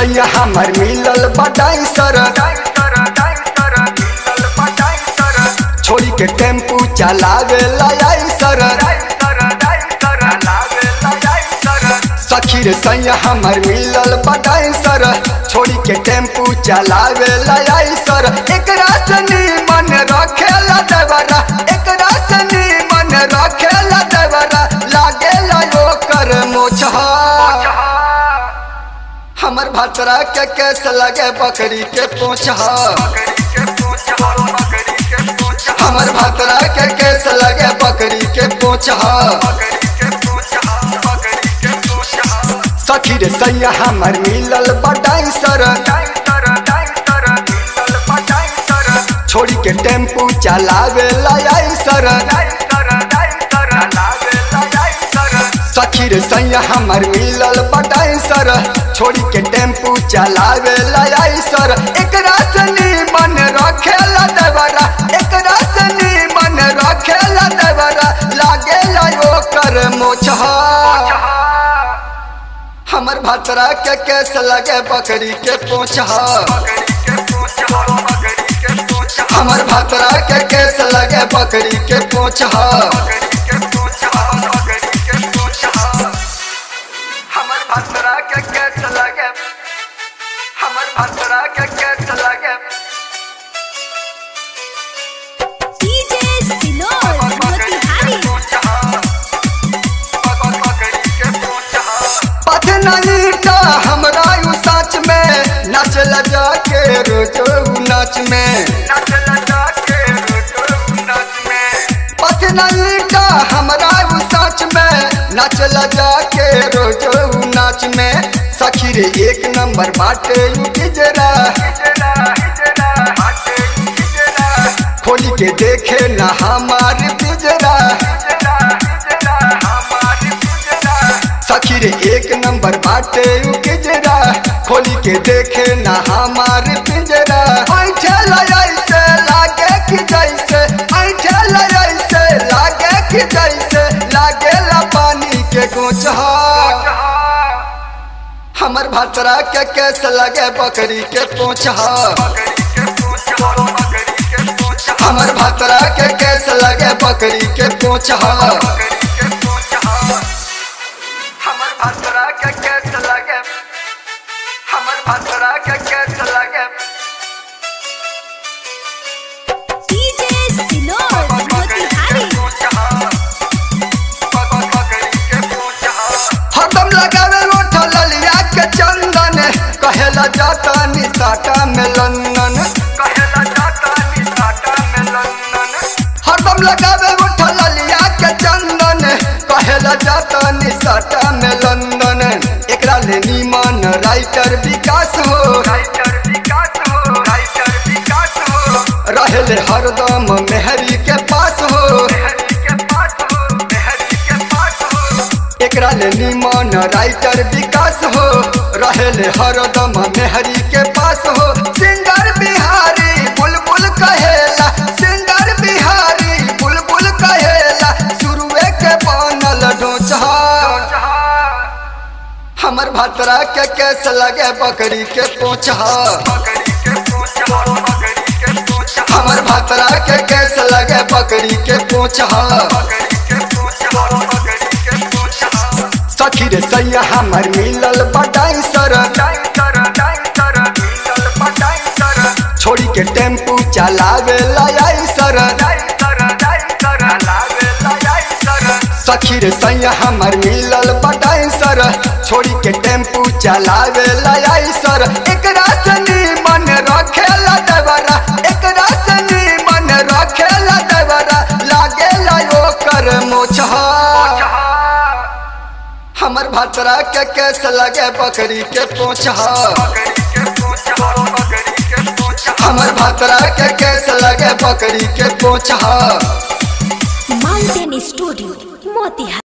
सैया हमर मिलल बडाई सर छोड़ी के टेम्पू चलावे लाई सर सखी रे सैया हमर मिलल बडाई सर छोड़ी के टेम्पू चलावे लाई सर एकरा सनी मन रखेला देवरा एकरा सनी मन रखेला देवरा लागे लायो कर मोछहा हमर भतरा के केस लगे बकरी के पोछहा हमर भतरा के केस लगे बकरी के पोछहा सखी रे सैया हमर मिलल बडाई सर छोड़ी के टेम्पू चलावे लाई सर सखी रे सैया हमर मिलल बडाई सर छोड़ी के टेम्पू चलावे लाई सर एकरा सनी मन रखेला देवरा एकरा सनी मन रखेला देवरा लागे लायो कर मोछहा हमर भतरा के केस लगे बकरी के पोछहा हमर भतरा के केस लगे बकरी के पोछहा हमर भतरा के केस लगे हमर भतरा के केस लगे डीजे सिनोर मोतिहारी पथ नहीं था हमरा यू सच में नाच लजा के रोजो नाच में पथ नहीं था हमरा यू सच में नाच लजा के रोजो नाच में सखी रे एक नंबर बाटे यू गिजरा खोली के देखे ना हमार पिजरा सखी रे एक नंबर बाटे यू गिजरा खोली के देखे ना हमार पिंजरा ऐठे ऐसे लागे कि जैसे ऐठे ऐसे लागे कि जैसे लागे ला पानी के गोचहा हमर भतरा के केस लगे बकरी के पोछहा हमर भतरा के केस लगे बकरी के पोछहा हमर भतरा के केस लगे हमर भतरा के केस लगे डीजे सिनोर मोतिहारी हरदम लगावे रोठ ललिया के चंदन कहेला जाता निसाटा में लंदन हरदम लगावे रोठ ललिया के चंदन कहेला जाता निसाटा में लंदन एकरा ले नीमन राइटर विकास हो रहले हरदम मेहरी के पास हो एकरा ले निमन राइटर विकास हो रहले हरदम मेहरी के पास हो सिंगर बिहारी बुलबुल कहेला सिंगर बिहारी बुलबुल कहेला शुरुए के बनल डोचहा हमर भतरा के केस लगे बकरी के पोछहा हमर भतरा के केस लगे बकरी के पोछहा सखी रे सैया हमर मिलल बडाई सर छोड़ी के टेम्पू चलावे लाई सर सखी रे सैया हमर मिलल बडाई सर छोड़ी के टेम्पू चलावे लाई सर एकरा सनी मन रखेला देवरा एकरा सनी मन रखेला देवरा लागे लायो कर मोछहा हमर भतरा के केस लगे बकरी के पोछहा हमर भतरा के केस लगे बकरी के पोछहा माउंटेन स्टूडियो मोतिहारी